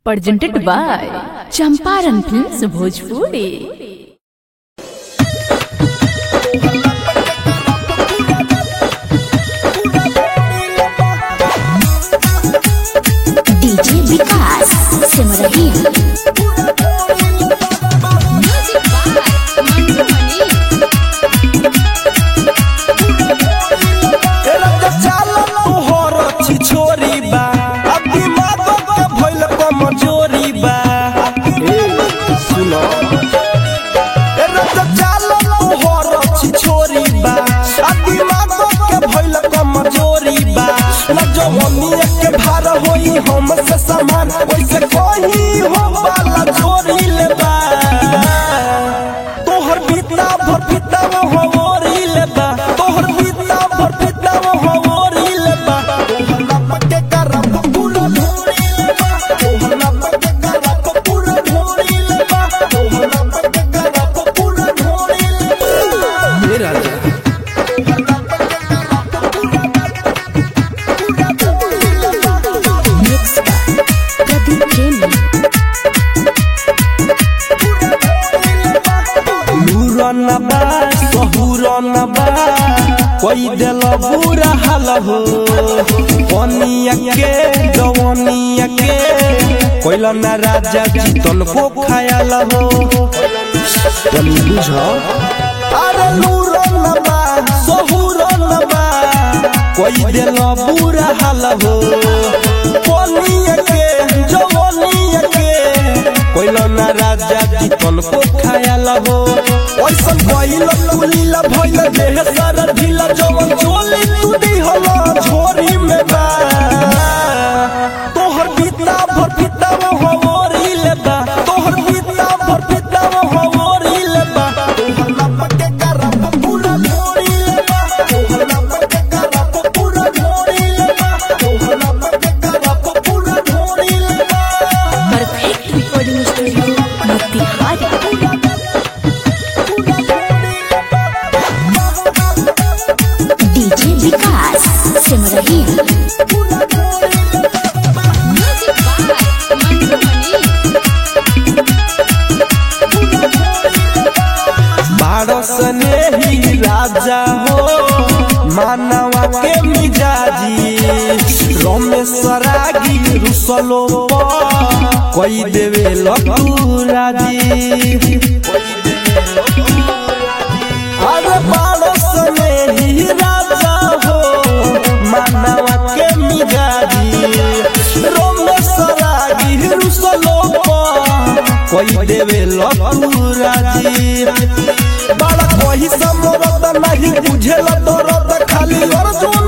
presented by Champaran Films Bhojpuri. DJ Vikas Simarhi छोरी बा अब दिमाग के भइल कमजोरी बा ए सुनो ए रत चालो तोहर छोरी बा अब दिमाग के भइल कमजोरी बा न जवानी के भार होई हम से समान वैसे कोई हो वाला छोरी ले बा तोहर बीता भर बीता हो मोरी ले बा तोहर बीता भर बीता हो मोरी ले बा तोहर नाम के करब पूरा ढोरी ले बा तोहर नाम के करब पूरा ढोरी ले बा तोहर नाम के करब पूरा ढोरी ले बा हे राजा मिक्स प्रदीप प्रेमी लूरन बा सहुरन बा कोई दिल बुरा हाल हो पनिया के जवनिया के कोइल ना राजा जीतन को खायल हो तनी बुझ अरे लूरन बा सहुरन बा कोई दिल बुरा हाल हो पनिया के जवनिया के कोइल ना राजा जीतन को खायल हो ओइसन कोइल कुलील भइल देह सारा ढीला जवन चोली तू दिहला झोरी में बा तोहर बीता भर बीता हो मोरी ले बा तोहर बीता भर बीता हो मोरी ले बा तोहर नाम के करब पूरा झोरी ले बा तोहर नाम के करब पूरा झोरी ले बा तोहर नाम के करब पूरा झोरी ले बा perfect recording studio Motihari DJ Vikas Simarhi बारस ने ही राजा हो मानवा के मिजाजी रोमेश्वरागी रुसलो कोई देवे लकुराजी अरे बारस ने ही राजा हो मानवा के मिजाजी रोमेश्वरागी रुसलो कोई देवे लकुराजी बड़ा कोई समरत नहीं बुझेला दरद खाली अर्जुन